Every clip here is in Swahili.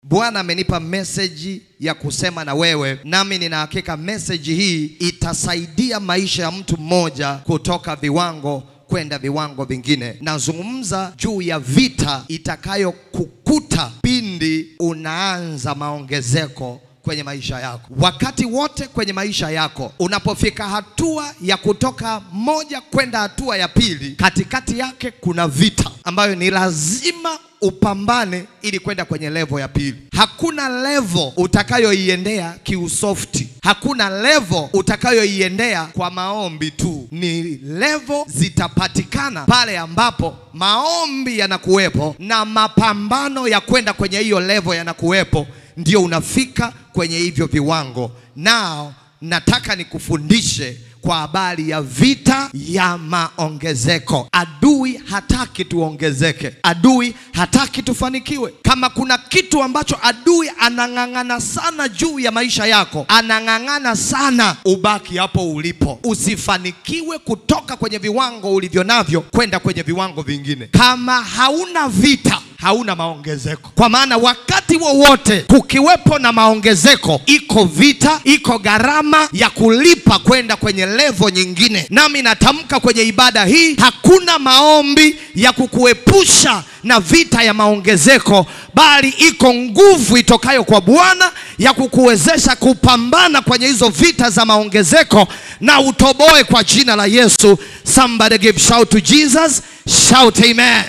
Bwana amenipa meseji ya kusema na wewe, nami nina hakika meseji hii itasaidia maisha ya mtu mmoja kutoka viwango kwenda viwango vingine. Nazungumza juu ya vita itakayokukuta pindi unaanza maongezeko kwenye maisha yako. Wakati wote kwenye maisha yako, unapofika hatua ya kutoka moja kwenda hatua ya pili, katikati yake kuna vita ambayo ni lazima upambane ili kwenda kwenye levo ya pili. Hakuna levo utakayoiendea kiusofti, hakuna levo utakayoiendea kwa maombi tu. Ni levo zitapatikana pale ambapo maombi yanakuwepo na mapambano ya kwenda kwenye hiyo levo yanakuwepo, ndio unafika kwenye hivyo viwango. Nao nataka nikufundishe kwa habari ya vita ya maongezeko. Adui hataki tuongezeke, adui hataki tufanikiwe. Kama kuna kitu ambacho adui anang'ang'ana sana juu ya maisha yako, anang'ang'ana sana ubaki hapo ulipo, usifanikiwe kutoka kwenye viwango ulivyo navyo kwenda kwenye viwango vingine. Kama hauna vita hauna maongezeko, kwa maana wakati wowote kukiwepo na maongezeko, iko vita, iko gharama ya kulipa kwenda kwenye levo nyingine. Nami natamka kwenye ibada hii, hakuna maombi ya kukuepusha na vita ya maongezeko, bali iko nguvu itokayo kwa Bwana ya kukuwezesha kupambana kwenye hizo vita za maongezeko na utoboe kwa jina la Yesu. Somebody give shout to Jesus, shout amen.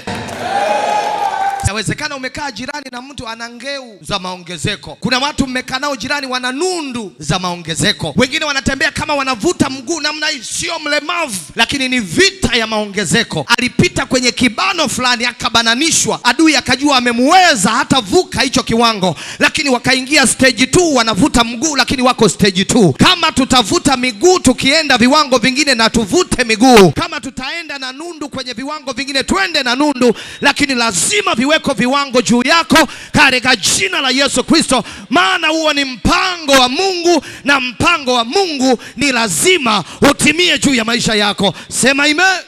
Inawezekana umekaa jirani na mtu ana ngeu za maongezeko. Kuna watu mmekaa nao jirani wana nundu za maongezeko, wengine wanatembea kama wanavuta mguu namna hii, sio mlemavu, lakini ni vita ya maongezeko. Alipita kwenye kibano fulani akabananishwa, adui akajua amemuweza hata vuka hicho kiwango, lakini wakaingia stage 2 wanavuta mguu, lakini wako stage 2. Kama tutavuta miguu tukienda viwango vingine, na tuvute miguu. Kama tutaenda na nundu kwenye viwango vingine, twende na nundu, lakini lazima viweko viwango juu yako katika jina la Yesu Kristo, maana huo ni mpango wa Mungu na mpango wa Mungu ni lazima utimie juu ya maisha yako. Sema amen.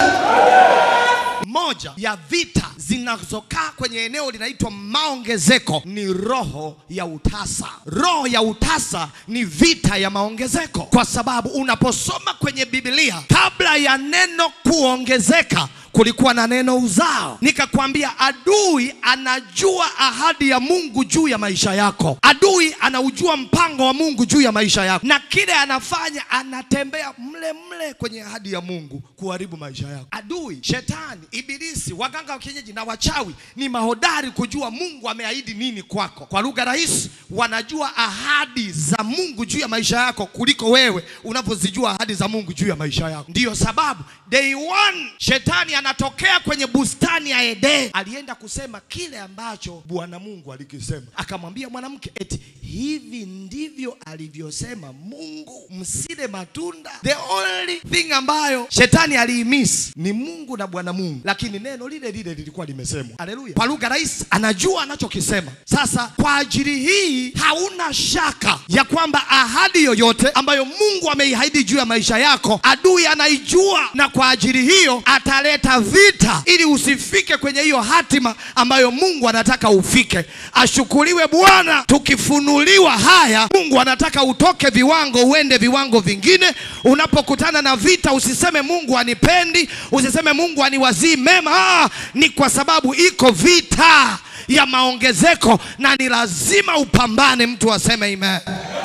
Moja ya vita zinazokaa kwenye eneo linaitwa maongezeko ni roho ya utasa. Roho ya utasa ni vita ya maongezeko, kwa sababu unaposoma kwenye Biblia, kabla ya neno kuongezeka kulikuwa na neno uzao. Nikakwambia adui anajua ahadi ya Mungu juu ya maisha yako. Adui anaujua mpango wa Mungu juu ya maisha yako, na kile anafanya anatembea mle mle kwenye ahadi ya Mungu kuharibu maisha yako. Adui, shetani, ibilisi, waganga wa kienyeji na wachawi ni mahodari kujua Mungu ameahidi nini kwako. Kwa lugha rahisi, wanajua ahadi za Mungu juu ya maisha yako kuliko wewe unavyozijua ahadi za Mungu juu ya maisha yako. Ndiyo sababu day one shetani anatokea kwenye bustani ya Edeni, alienda kusema kile ambacho Bwana Mungu alikisema. Akamwambia mwanamke eti hivi ndivyo alivyosema Mungu, msile matunda. The only thing ambayo shetani aliimiss ni Mungu na Bwana Mungu, lakini neno lile lile lilikuwa limesemwa. Haleluya! Kwa lugha rahisi, anajua anachokisema. Sasa kwa ajili hii hauna shaka ya kwamba ahadi yoyote ambayo Mungu ameiahidi juu ya maisha yako, adui anaijua, na kwa ajili hiyo ataleta vita ili usifike kwenye hiyo hatima ambayo Mungu anataka ufike. Ashukuriwe Bwana, tukifunuliwa haya, Mungu anataka utoke viwango uende viwango vingine. Unapokutana na vita, usiseme Mungu anipendi, usiseme Mungu aniwazii mema. Ah, ni kwa sababu iko vita ya maongezeko na ni lazima upambane. Mtu aseme amen.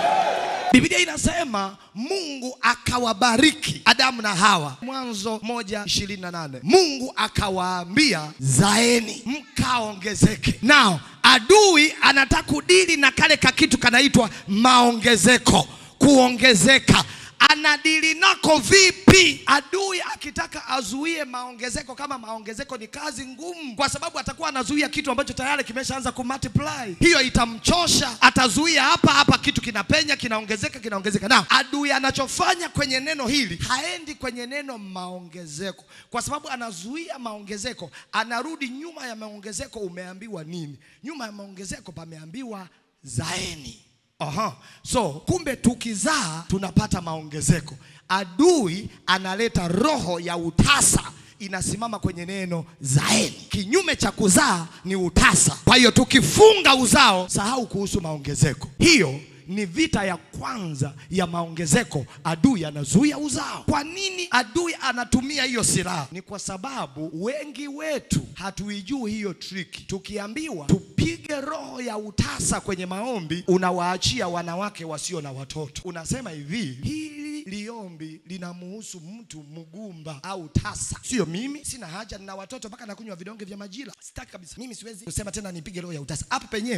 Biblia inasema Mungu akawabariki Adamu na Hawa, Mwanzo moja ishirini na nane. Mungu akawaambia zaeni mkaongezeke. Nao adui anataka kudili na kale kakitu kanaitwa maongezeko, kuongezeka anadili nako vipi? Adui akitaka azuie maongezeko, kama maongezeko ni kazi ngumu, kwa sababu atakuwa anazuia kitu ambacho tayari kimeshaanza kumultiply. Hiyo itamchosha, atazuia hapa hapa, kitu kinapenya, kinaongezeka, kinaongezeka. Na adui anachofanya kwenye neno hili, haendi kwenye neno maongezeko, kwa sababu anazuia maongezeko, anarudi nyuma ya maongezeko. Umeambiwa nini? Nyuma ya maongezeko pameambiwa zaeni. Aha. So kumbe tukizaa tunapata maongezeko. Adui analeta roho ya utasa inasimama kwenye neno zaeni. Kinyume cha kuzaa ni utasa. Kwa hiyo tukifunga uzao, sahau kuhusu maongezeko. Hiyo ni vita ya kwanza ya maongezeko. Adui anazuia uzao. Kwa nini adui anatumia hiyo silaha? Ni kwa sababu wengi wetu hatuijui hiyo triki. Tukiambiwa tupige roho ya utasa kwenye maombi, unawaachia wanawake wasio na watoto. Unasema hivi, hili liombi linamuhusu mtu mgumba au tasa, sio mimi. Sina haja, nina watoto mpaka nakunywa vidonge vya majira. Sitaki kabisa mimi, siwezi kusema tena nipige roho ya utasa hapo penyewe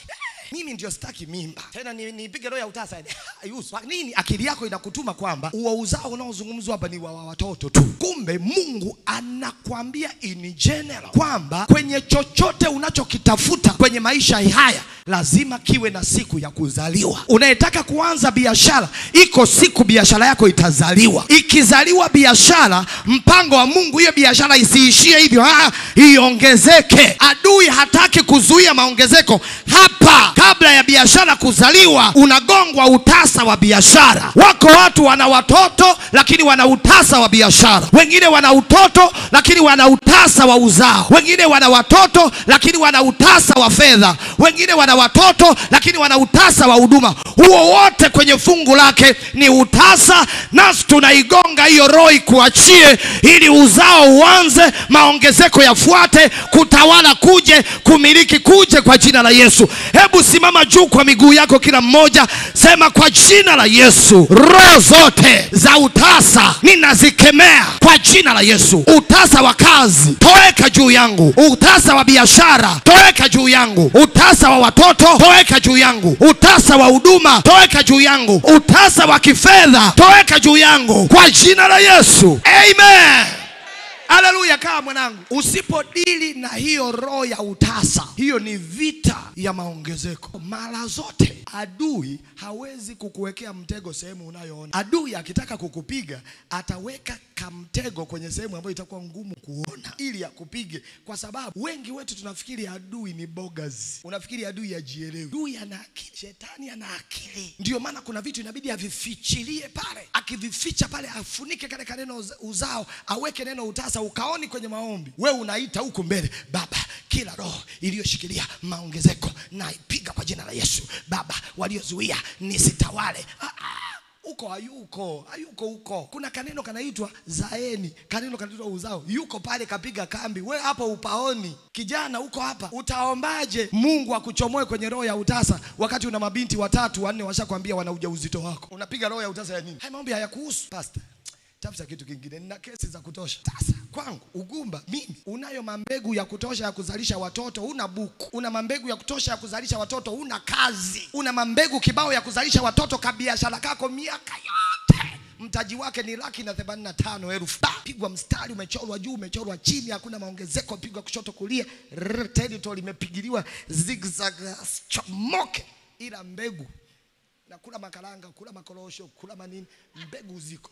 mimi ndio sitaki mimba tena, ni- nipige roho ya utasa Yusu. Kwa nini akili yako inakutuma kwamba uo uzao unaozungumzwa hapa ni wa wa watoto tu? Kumbe Mungu anakwambia in general kwamba kwenye chochote unachokitafuta kwenye maisha haya lazima kiwe na siku ya kuzaliwa. Unayetaka kuanza biashara, iko siku biashara yako itazaliwa. Ikizaliwa biashara, mpango wa Mungu, hiyo biashara isiishie hivyo, ah, iongezeke. Adui hataki kuzuia maongezeko hapa. Kabla ya biashara kuzaliwa, unagongwa utasa wa biashara. Wako watu wana watoto lakini wana utasa wa biashara, wengine wana utoto lakini wana utasa wa uzao, wengine wana watoto lakini wana utasa wa fedha, wengine wana watoto lakini wana utasa wa huduma. Huo wote kwenye fungu lake ni utasa, nasi tunaigonga hiyo roho ikuachie, ili uzao uanze, maongezeko yafuate, kutawala kuje, kumiliki kuje, kwa jina la Yesu. Hebu simama juu kwa miguu yako, kila mmoja sema, kwa jina la Yesu, roho zote za utasa ninazikemea kwa jina la Yesu. Utasa wa kazi toweka juu yangu, utasa wa biashara toweka juu yangu, utasa wa watoto toweka juu yangu, utasa wa huduma toweka juu yangu, utasa wa kifedha toweka juu yangu kwa jina la Yesu, amen. Haleluya! Kaa mwanangu, usipodili na hiyo roho ya utasa, hiyo ni vita ya maongezeko. Mara zote adui hawezi kukuwekea mtego sehemu unayoona. Adui akitaka kukupiga ataweka kamtego kwenye sehemu ambayo itakuwa ngumu kuona, ili akupige, kwa sababu wengi wetu tunafikiri adui ni bogas. Unafikiri adui hajielewi. Adui ana akili, shetani ana akili. Ndio maana kuna vitu inabidi avifichilie pale, akivificha pale, afunike kale kaneno uza- uzao, aweke neno utasa, ukaoni kwenye maombi. We unaita huku mbele, Baba, kila roho iliyoshikilia maongezeko naipiga kwa jina la Yesu. Baba, waliozuia nisitawale. Ah, ah huko hayuko hayuko huko. Kuna kaneno kanaitwa zaeni, kaneno kanaitwa uzao, yuko pale kapiga kambi. We hapo upaoni, kijana huko hapa, utaombaje Mungu akuchomoe kwenye roho ya utasa wakati una mabinti watatu wanne washakwambia wana ujauzito wako? Unapiga roho ya utasa ya nini? Haya maombi hayakuhusu pastor. Tafuta kitu kingine, nina kesi za kutosha. Sasa kwangu ugumba mimi, unayo mambegu ya kutosha ya kuzalisha watoto, una buku, una mambegu ya kutosha ya kuzalisha watoto, una kazi, una mambegu kibao ya kuzalisha watoto, kabiashara kako miaka yote mtaji wake ni laki na themanini na tano elfu. Ba, Pigwa mstari, umechorwa juu, umechorwa chini, hakuna maongezeko, pigwa kushoto kulia, rrr, territory imepigiliwa zigzag, chomoke, ila mbegu na kula makaranga, kula makorosho, kula manini, mbegu ziko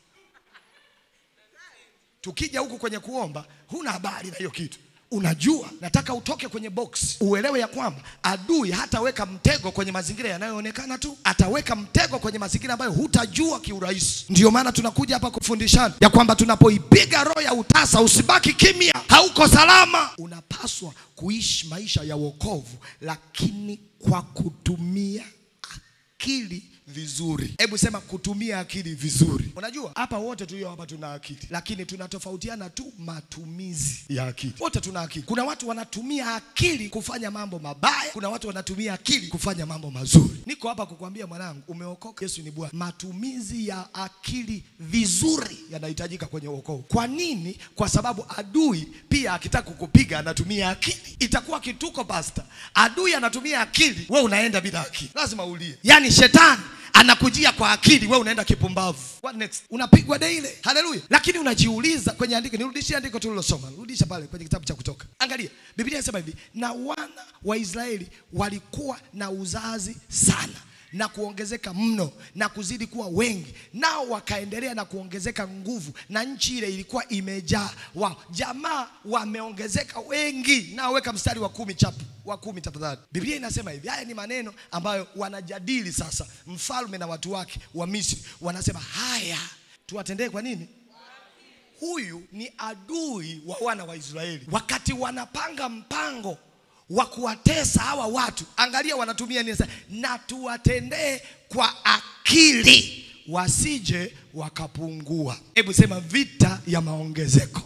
tukija huku kwenye kuomba huna habari na hiyo kitu unajua nataka utoke kwenye box uelewe ya kwamba adui hataweka mtego kwenye mazingira yanayoonekana tu ataweka mtego kwenye mazingira ambayo hutajua kiurahisi ndio maana tunakuja hapa kufundishana ya kwamba tunapoipiga roho ya utasa usibaki kimya hauko salama unapaswa kuishi maisha ya wokovu lakini kwa kutumia akili vizuri. Hebu sema kutumia akili vizuri. Unajua hapa wote tulio hapa tuna akili, lakini tunatofautiana tu matumizi ya akili. Wote tuna akili. Kuna watu wanatumia akili kufanya mambo mabaya, kuna watu wanatumia akili kufanya mambo mazuri. Niko hapa kukwambia mwanangu, umeokoka, Yesu ni Bwana. Matumizi ya akili vizuri yanahitajika kwenye wokovu. Kwa nini? Kwa sababu adui pia akitaka kukupiga anatumia akili. Itakuwa kituko pasta, adui anatumia akili, we unaenda bila akili, lazima ulie. Yaani shetani anakujia kwa akili, we unaenda kipumbavu. What next? Unapigwa daily. Haleluya! Lakini unajiuliza kwenye andiko, nirudishie andiko tulilosoma, rudisha pale kwenye kitabu cha Kutoka. Angalia, Biblia inasema hivi, na wana wa Israeli walikuwa na uzazi sana na kuongezeka mno na kuzidi kuwa wengi, nao wakaendelea na kuongezeka nguvu, na nchi ile ilikuwa imejaa wao. Jamaa wameongezeka wengi. Nao weka mstari wa kumi chapu wa kumi tafadhali. Biblia inasema hivi, haya ni maneno ambayo wanajadili sasa, mfalme na watu wake wa Misri wanasema haya tuwatendee kwa nini? huyu ni adui wa wana wa Israeli. Wakati wanapanga mpango wa kuwatesa hawa watu, angalia wanatumia nini sasa? Na tuwatendee kwa akili, wasije wakapungua. Hebu sema vita ya maongezeko.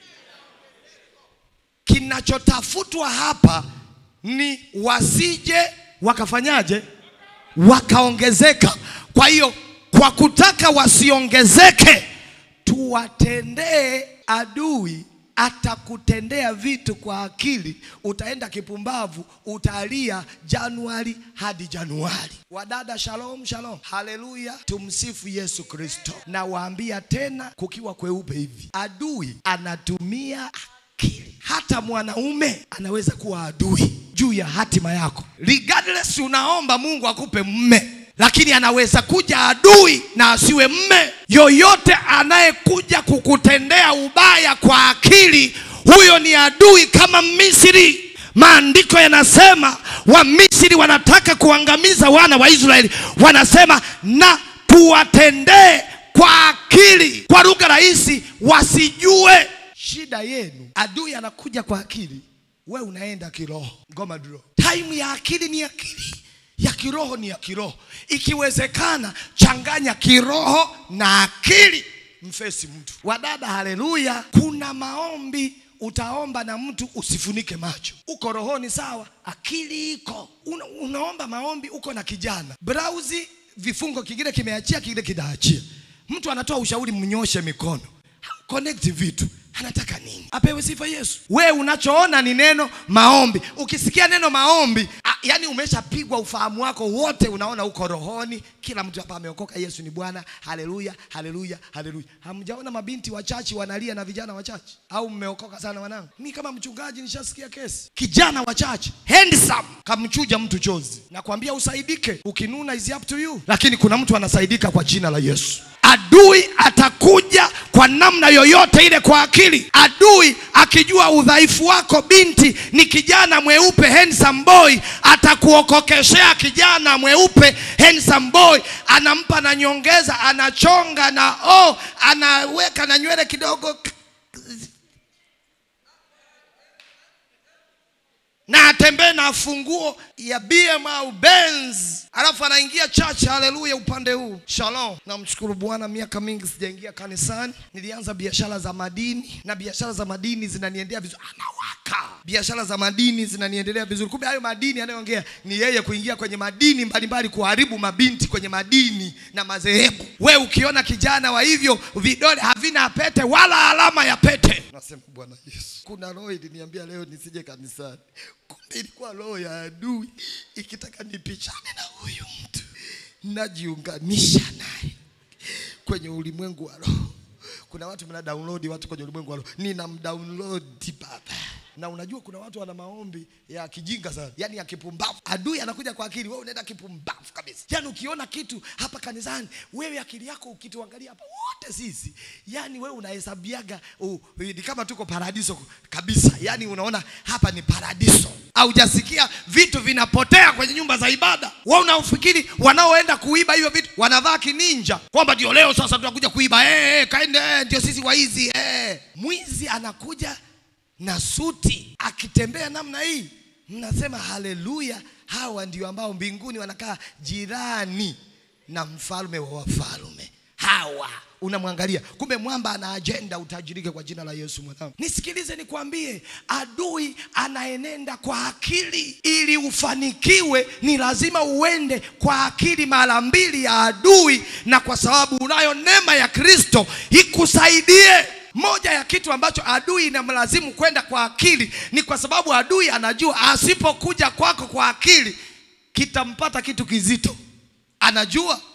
Kinachotafutwa hapa ni wasije wakafanyaje, wakaongezeka. Kwa hiyo kwa kutaka wasiongezeke, tuwatendee adui atakutendea vitu kwa akili, utaenda kipumbavu, utalia Januari hadi Januari. Wadada, shalom shalom, haleluya, tumsifu Yesu Kristo. Na waambia tena, kukiwa kweupe hivi, adui anatumia akili. Hata mwanaume anaweza kuwa adui juu ya hatima yako, regardless unaomba Mungu akupe mme lakini anaweza kuja adui na asiwe mme. Yoyote anayekuja kukutendea ubaya kwa akili, huyo ni adui kama Misri. Maandiko yanasema Wamisri wanataka kuangamiza wana wa Israeli, wanasema na tuwatendee kwa akili. Kwa lugha rahisi, wasijue shida yenu. Adui anakuja kwa akili, we unaenda kiroho. Ngoma draw. Time ya akili ni akili ya kiroho ni ya kiroho. Ikiwezekana changanya kiroho na akili, mfesi mtu. Wadada, haleluya! Kuna maombi utaomba na mtu usifunike macho, uko rohoni sawa, akili iko una, unaomba maombi, uko na kijana brauzi, vifungo kingine kimeachia, kingine kinaachia. Mtu anatoa ushauri, mnyoshe mikono, connect vitu anataka nini? Apewe sifa Yesu. We unachoona ni neno maombi. Ukisikia neno maombi, a, yani umeshapigwa ufahamu wako wote, unaona uko rohoni. Kila mtu hapa ameokoka, Yesu ni Bwana. Haleluya, haleluya, haleluya. Hamjaona mabinti wachache wanalia na vijana wachache? Au mmeokoka sana wanangu? Mi kama mchungaji nishasikia kesi, kijana wachache handsome kamchuja mtu chozi. Nakwambia usaidike, ukinuna is up to you, lakini kuna mtu anasaidika kwa jina la Yesu. Adui atakuja kwa namna yoyote ile kwa akili. Adui akijua udhaifu wako, binti ni kijana mweupe handsome boy, atakuokokeshea kijana mweupe handsome boy, anampa na nyongeza, anachonga na oh, anaweka na nywele kidogo na atembee na funguo ya BM au Benz, alafu anaingia church. Haleluya! upande huu shalom. Namshukuru Bwana, miaka mingi sijaingia kanisani. Nilianza biashara za madini na biashara za madini zinaniendea vizuri, anawaka biashara za madini zinaniendelea vizuri. Kumbe hayo madini anayoongea ni yeye kuingia kwenye madini mbalimbali, kuharibu mabinti kwenye madini na madhehebu. We ukiona kijana wa hivyo, vidole havina pete wala alama ya pete, nasema Bwana Yesu, kuna roho iliniambia leo nisije kanisani kumbe ilikuwa roho ya adui ikitaka nipishane na huyu mtu, najiunganisha naye kwenye ulimwengu wa roho. Kuna watu mna download watu kwenye ulimwengu wa roho, nina mdownload baba. Na unajua kuna watu wana maombi ya kijinga sana, yani ya kipumbavu. Adui anakuja kwa akili, wewe unaenda kipumbavu kabisa. Yani ukiona kitu hapa kanisani, wewe akili yako ukituangalia hapa wote sisi, yani wewe unahesabiaga uh, ni kama tuko paradiso kabisa. Yani unaona hapa ni paradiso. Haujasikia vitu vinapotea kwenye nyumba za ibada. Wewe unaofikiri wanaoenda kuiba hivyo vitu wanavaa kininja, kwamba ndio leo sasa tunakuja kuiba eh, eh, kaende eh, ndio sisi waizi eh. Mwizi anakuja na suti akitembea namna hii, mnasema haleluya, hawa ndio ambao mbinguni wanakaa jirani na mfalme wa wafalme. Hawa unamwangalia, kumbe mwamba ana ajenda, utajirike kwa jina la Yesu. Mwanangu, nisikilize nikwambie, adui anaenenda kwa akili. Ili ufanikiwe, ni lazima uende kwa akili mara mbili ya adui, na kwa sababu unayo neema ya Kristo ikusaidie. Moja ya kitu ambacho adui inamlazimu kwenda kwa akili ni kwa sababu adui anajua asipokuja kwako kwa akili kitampata kitu kizito. Anajua